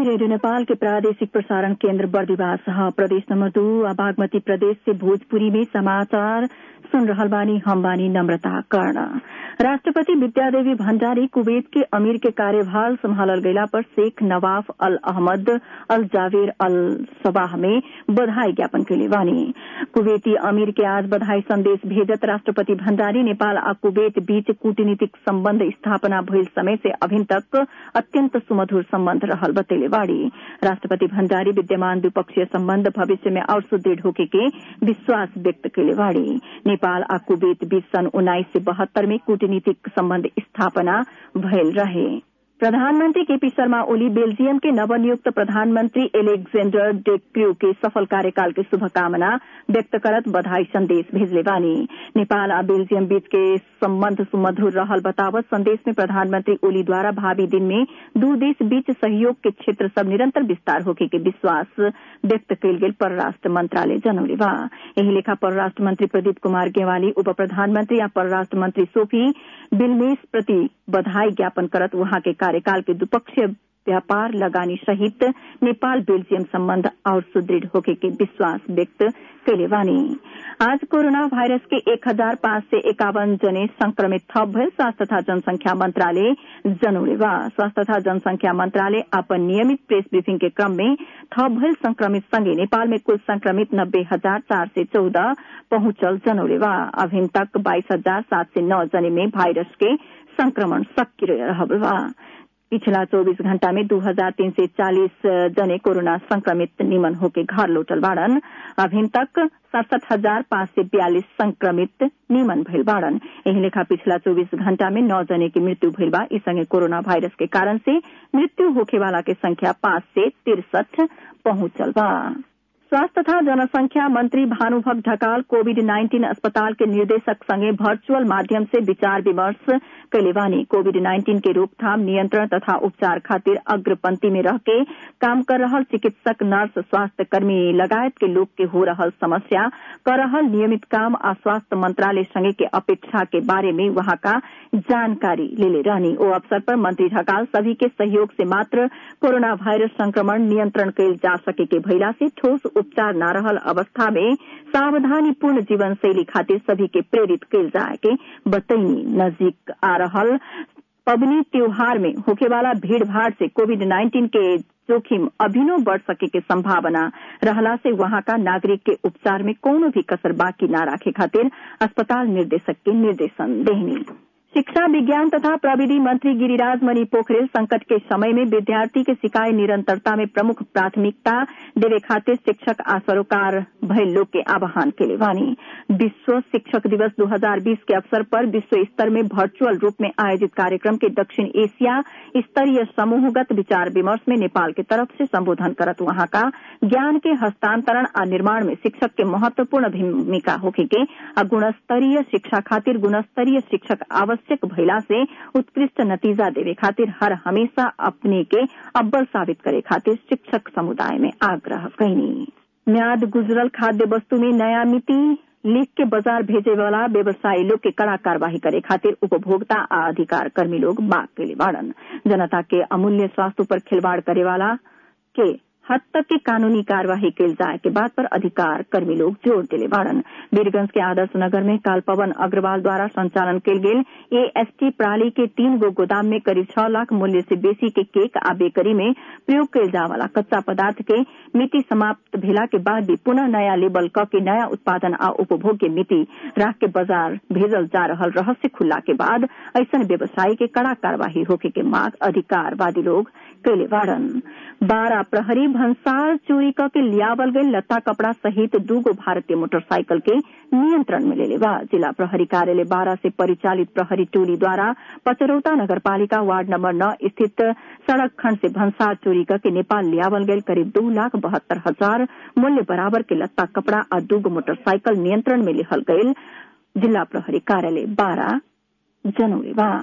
radio Nepal के प्रादेशिक प्रसारण केन्द्र बर्दिवास प्रदेश नंबर दू आ बागमती प्रदेश से भोजपुरी में समाचार सुन रहल बानी हम बानी नम्रता कर्ण राष्ट्रपति विद्यादेवी भण्डारी कुवैत के अमीर के कार्यभार सम्हालल गयला पर शेख नवाफ अल अहमद अल जावेर अल सबाह में बधाई ज्ञापन कैले बानी कुवैती अमीर के आज बधाई संदेश भेजत राष्ट्रपति भण्डारी नेपाल आ कुवैत बीच कूटनीतिक सम्बन्ध स्थापना भइल समय से अभिन तक अत्यन्त सुमधुर सम्बन्ध रहल बतैले बाड़ी राष्ट्रपति भण्डारी विद्यमान द्विपक्षीय सम्बन्ध भविष्य में और सुदृढ़ होके के विश्वास व्यक्त कैले बाड़ी नेपाल आ कुवैत बीच सन् उन्नाइस सय बहत्तर में कूटनीतिक सम्बन्ध स्थापना भयल रहे प्रधानमन्त्री केपी शर्मा ओली बेल्जियम के नवनियुक्त प्रधानमन्त्री एलेक्जेन्डर डेक्र्यू के सफल कार्यकाल के शुभकामना व्यक्त करत बधाई संदेश भेजले बानी नेपाल आ बेल्जियम बीच के सम्बन्ध सुमधुर रहल बतावत संदेश में प्रधानमन्त्री ओली द्वारा भावी दिन में दू देश बीच सहयोग के क्षेत्र सब निरंतर विस्तार होके के विश्वास व्यक्त कयल गेल परराष्ट्र मंत्रालय जनौले बा एही लेखा परराष्ट्र मंत्री प्रदीप कुमार गेवाली उप प्रधानमन्त्री आ परराष्ट्र मंत्री सोफी बिलमेस प्रति बधाई ज्ञापन करत वहां के कार्यकाल के द्विपक्षीय व्यापार लगानी सहित नेपाल बेल्जियम सम्बन्ध और सुदृढ़ होके के विश्वास व्यक्त कैले बानी आज कोरोना वायरस के एक हजार पाँच सय एकावन जने संक्रमित थप भयल स्वास्थ्य तथा जनसंख्या मंत्रालय जनौले बा स्वास्थ्य तथा जनसंख्या मंत्रालय अपन नियमित प्रेस ब्रीफिंग के क्रम में थप भयल संक्रमित सँगै नेपाल में कुल संक्रमित नब्बे हजार चार सय चौध पहुंचल जनौले बा अभिन तक बाइस हजार सात सय नौ जने में वायरस के संक्रमण सक्रिय रहल बा पिछला चौबीस घण्टा में दू हजार तीन सय चालिस जने कोरोना संक्रमित निमन होके घर लौटल बाड़न अभिन तक सड़सठ हजार पाँच सय बयालिस संक्रमित निमन भइल बाड़न एही लेखा पिछला चौबीस घण्टा में नौ जने की मृत्यु भइल बा ई संगे कोरोना वायरस के कारण से मृत्यु होखेवाला के संख्या पाँच सय तिरसठ पहुंचल बा स्वास्थ्य तथा जनसंख्या मंत्री भानुभक्त ढकाल कोविड नाइन्टीन अस्पताल के निदेशक संगे वर्चुअल माध्यम से विचार विमर्श कैले बानी कोविड नाइन्टीन के रोकथाम नियंत्रण तथा उपचार खातिर अग्रपंक्ति में रह के काम कर रहल चिकित्सक नर्स स्वास्थ्य कर्मी लगायत के लोग के हो रहल समस्या कर रहल नियमित काम आ स्वास्थ्य मंत्रालय संगे के अपेक्षा के बारे में वहां का जानकारी लेले रहनी ओ अवसर पर मंत्री ढकाल सभी के सहयोग से मात्र कोरोना वायरस संक्रमण नियंत्रण कैल जा सके के भइला से ठोस उपचार न रहल अवस्था में सावधानीपूर्ण जीवन शैली खातिर सभी के प्रेरित कैल जाए के बतैनी नजीक आ रहल पबनी त्योहार में होखेवाला भीड़ भाड़ से कोविड नाइन्टीन के जोखिम अभिनो बढ़ सके के संभावना रहला से वहां का नागरिक के उपचार में कोनो भी कसर बाकी न राखे खातिर अस्पताल निर्देशक के निर्देशन देहनी शिक्षा विज्ञान तथा प्रविधि मंत्री गिरिराज मणि पोखरेल संकट के समय में विद्यार्थी के सिकाई निरंतरता में प्रमुख प्राथमिकता देवे खातिर शिक्षक आ सरोकार भय लोग के आह्वान के वानी विश्व शिक्षक दिवस 2020 के अवसर पर विश्व स्तर में वर्चुअल रूप में आयोजित कार्यक्रम के दक्षिण एशिया स्तरीय समूहगत विचार विमर्श में नेपाल के तरफ से संबोधन करत वहां का ज्ञान के हस्तांतरण आ निर्माण में शिक्षक के महत्वपूर्ण भूमिका होके के आ गुणस्तरीय शिक्षा खातिर गुणस्तरीय शिक्षक आवश्यक आवश्यक भइला से उत्कृष्ट नतीजा देवे खातिर हर हमेशा अपने के अव्वल साबित करे खातिर शिक्षक समुदाय में आग्रह कैनी म्याद गुजरल खाद्य वस्तु में नया मिति लिख के बाजार भेजे वाला व्यवसायी लोग के कड़ा कार्यवाही करे खातिर उपभोक्ता आ अधिकार कर्मी लोग मांग के बाड़न जनता के अमूल्य स्वास्थ्य पर खिलवाड़ करे वाला के हद तक के कानूनी कार्यवाही कैल जाए के बात पर अधिकार कर्मी लोग जोर दिले बाड़न वीरगंज के आदर्श नगर में काल पवन अग्रवाल द्वारा संचालन कैल गेल एएसटी प्रणाली के तीन गो गोदाम में करीब छह लाख मूल्य से बेसी के केक आ बेकरी में प्रयोग कैल जाए वाला कच्चा पदार्थ के मिति समाप्त भेला के बाद भी पुनः नया लेबल क के नया उत्पादन आ उपभोग के मिति राख के बाजार भेजल जा रहल रहस्य खुल्ला के बाद ऐसन व्यवसायी के कड़ा कार्यवाही होके के मांग अधिकारवादी लोग कैले बाड़न बारह प्रहरी भंसार चोरी क के लियावल गई लत्ता कपड़ा सहित दूगो भारतीय मोटरसाइकिल के नियंत्रण में लेले बा जिला प्रहरी कार्यालय बारह से परिचालित प्रहरी टोली द्वारा पचरौता नगरपालिका वार्ड नंबर नौ स्थित सड़क खंड से भंसार चोरी क के नेपाल लियावल गई करीब दो लाख बहत्तर हजार मूल्य बराबर के लत्ता कपड़ा आ दूगो मोटरसाइकिल नियंत्रण में लिहल गयल जिला प्रहरी कार्यालय बारह जनौरी बा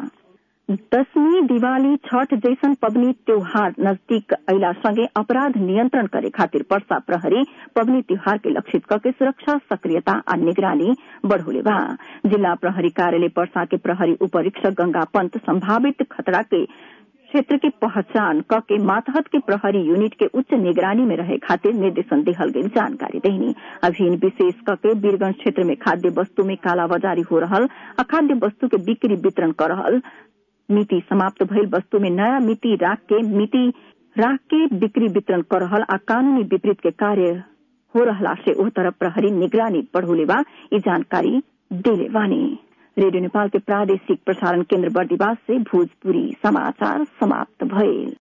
दशमी दिवाली छठ जैसन पबनी त्योहार नजदीक अला संगे अपराध नियंत्रण करे खातिर पर्सा प्रहरी पबनी त्योहार के लक्षित करके सुरक्षा सक्रियता आ निगरानी बढ़ोले बा जिला प्रहरी कार्यालय पर्सा के प्रहरी उपरीक्षक गंगा पंत संभावित खतरा के क्षेत्र के पहचान क के मातहत के प्रहरी यूनिट के उच्च निगरानी में रहे खातिर निर्देशन दिहल गई जानकारी देनी अभियान विशेष क के वीरगंज क्षेत्र में खाद्य वस्तु में कालाबाजारी हो रहल अखाद्य वस्तु के बिक्री वितरण कर रहल मिति समाप्त भइल वस्तु में नया मिति राख के मिति राख के बिक्री वितरण कर रहल आ कानूनी विपरीत के कार्य हो रहला से ओह तरफ प्रहरी निगरानी बढ़ोले बा ई जानकारी दिले बानी रेडियो नेपाल के प्रादेशिक प्रसारण केन्द्र बर्दिवास से भोजपुरी समाचार समाप्त भइल